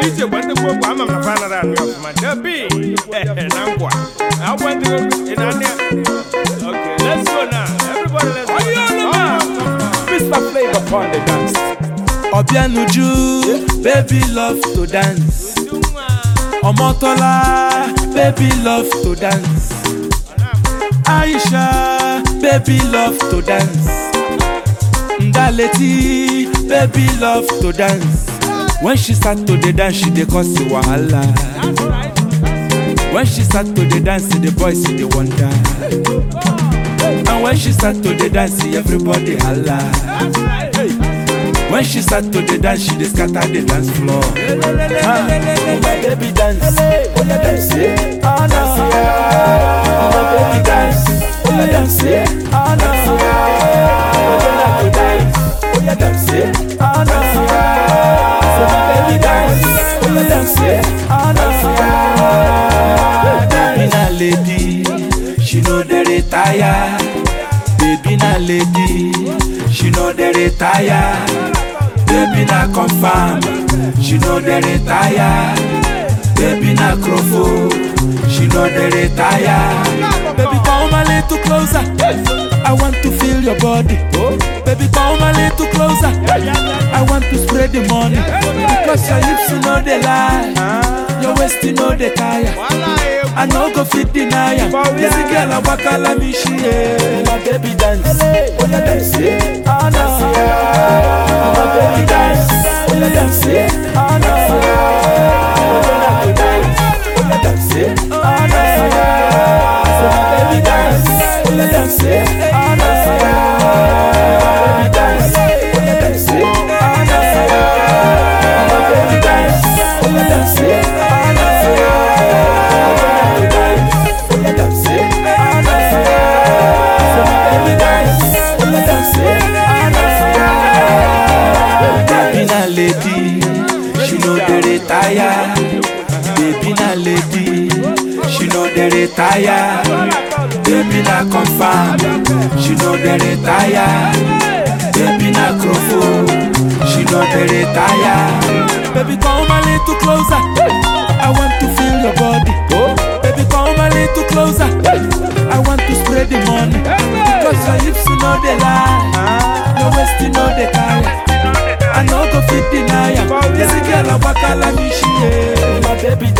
DJ gbande gbogbo ama m na fa nara anu ọfuma dabi na nkwa agbande ina ne okay let's go now everybody let's go Mr. Flavor upon the dance. Obianuju, baby love to dance. Omotola, baby love to dance. Aisha, baby love to dance. Ndaleti, baby love to dance. When she start to the dance, she dey cause the wahala. When she start to the dance, the boys see the wonder. And when she start to the dance, everybody holla. When she start to the dance, she dey scatter the dance floor. Ah, oh my baby dance, oh yeah dance, eh, ah no. Oh my baby dance, oh yeah dance, eh, ah no. Oh yeah like to dance, oh yeah dance, eh, ah no. So my baby dance, oh yeah dance, eh, ah no. Baby na lady, she no dey retire. Baby na lady, she no dey retire. Baby na confirm, she no dey retire. Baby na crofo, she no dey retire. Baby come a little closer, I want to feel your body. Baby come a little closer, I want to spread the money. Because your hips you know they lie, your waist you know they tire. I no go fit deny am. This girl a waka like me she eh. My baby dance, oh yeah dance, eh. ah no. My baby dance, oh yeah dance, eh. ah no. Oh yeah like to dance, oh yeah dance, eh. ah no. So my baby dance, oh yeah dance, eh. ah no. My baby dance, oh yeah dance, eh. ah no. My baby dance, oh yeah dance, eh. ah no. Baby na lady, she no dey retire. Baby na lady, she no dey retire. Baby na confirm, she no dey retire. Baby na crofo, she no dey retire. Baby come a little closer, I want to feel your body. Baby come a little closer, I want to spread the money. Because your hips you know they lie, your waist you know they carry. I no go fit deny am. This girl a waka like me she eh. My baby